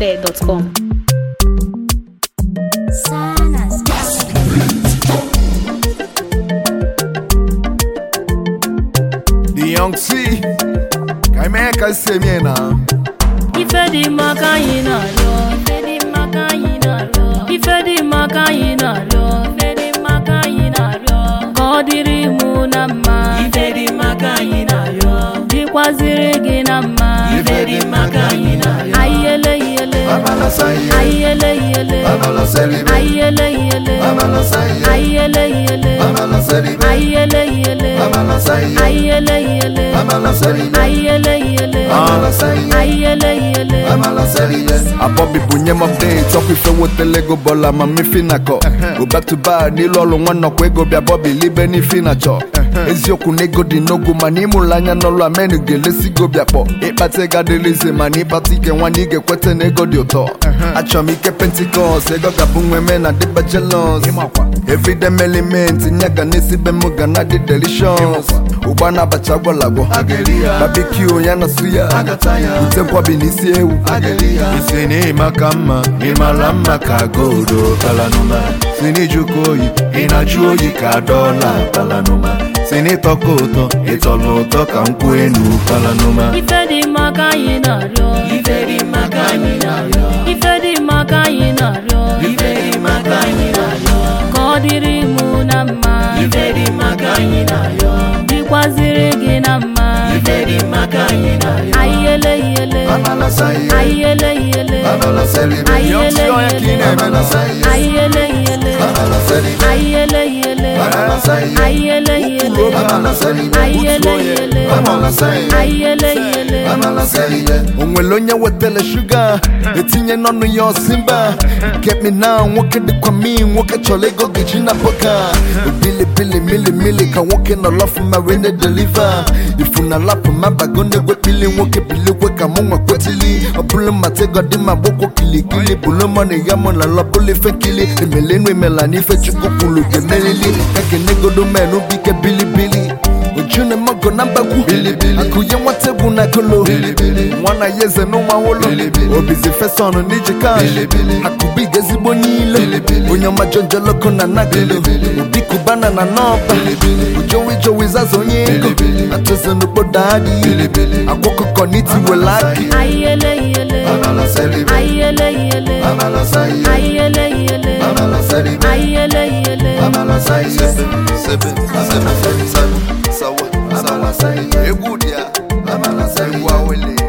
NigerDJ.com. The young C. Ka ime ka si eme na. Ife dị mma ka anyị na-arịọ Ife dị mma ka anyị na-arịọ Ife dị mma ka anyị na-arịọ Ife dị mma ka anyị na-arịọ Ka ọ dịrị mụ na mma Ife dị mma ka anyị na-arịọ Dịkwaziri gị na mma Ife dị mma ka anyị na-arịọ Ayele yele Amala saye. Ayele yele Amala selibe. Ayele yele Amala saye. Ayele yele Amala selibe. Ayele yele Amala saye. Ayele yele Amala selibe. Ayele yele Amala saye. Ayele yele Amala selibe. Abọbi bunye m update ọkwa ife wetele ego bọla ma mmefi na-akọ go back to back n'ilu ọrụ nwa nnọkwa ego bịa bọbi libe n'ifi na-achọ eziokwu na ego dị n'ogwu mana ịmụrụ anya n'ọrụ amen ga-elesi go bịa kpọ ịkpata ego adịla ize mana ịkpata ike nwanne ị ga-ekweta na ego dị ụtọ achọrọ m ike pentikọst ego ga-abụ nweme na dịba jelos everyday element nye ga na-esibe m ga na dị delicious ụgba na abacha gwọlagwọ babikyu ya na suya ute nkwabi n'isi ewu isi na ịmaka mma ịmara mma ka goldo kalanuma si n'ijuka oyi ị na-ajụ oyi ka dọla kalanuma si n'ịtọka ụtọ ịtọla ụtọ ka nkwụ enu kalanuma Ife dị mma ka anyị na-arịọ Ife dị mma ka anyị na-arịọ Ife dị mma ka anyị na-arịọ Ife dị mma ka anyị na-arịọ Ka ọ dịrị mụ na mma Ife dị mma ka anyị na-arịọ Dịkwaziri gị na mma Ife dị mma ka anyị na-arịọ Ayele yele Amala saye. Ayele yele Amala selibe. Ayele yele Amala saye. Ayele yele Amala selibe. Ayele yele Amala saye. Ayele yele Amala selibe. Ayele yele Amala saye. Ayele yele Amala selibe. o nwere onye wetara shuga etinye n'ọnụ ya ọsimba get me now nwoke dịkwa mi nwoke chọrọ ego geji na boka bilibili milimili ka nwoke nọ lọfụ ma wee na-edeliva ifu na lapụ ma bago na-egwepili nwoke bilikwe ka mụ nwa kwetili ọbụlụ matego dị ma gbokwo kilikili bụlụ mọna ya mụ na lọbụlụ ife nkili emelenu emela n'ife chukwu kwuru ga-emelili ka kenegodo menụ bike bilibili ojune mogo na mbagwu akụnye nwata egwu na kolo nwana ya eze n'ụmụ awolo obizi fesọn n'iji kash akụbig ezigbo niile onye ọma jonjoloko na nagolo obi kubana na nọba ujowi jowi zaza onye ego atụzi n'okpodo adịghị agwọkụkọ n'itiwela akị Ayele yele Ayele yele Ayele yele Ayele yele egwu dị ya egwu awele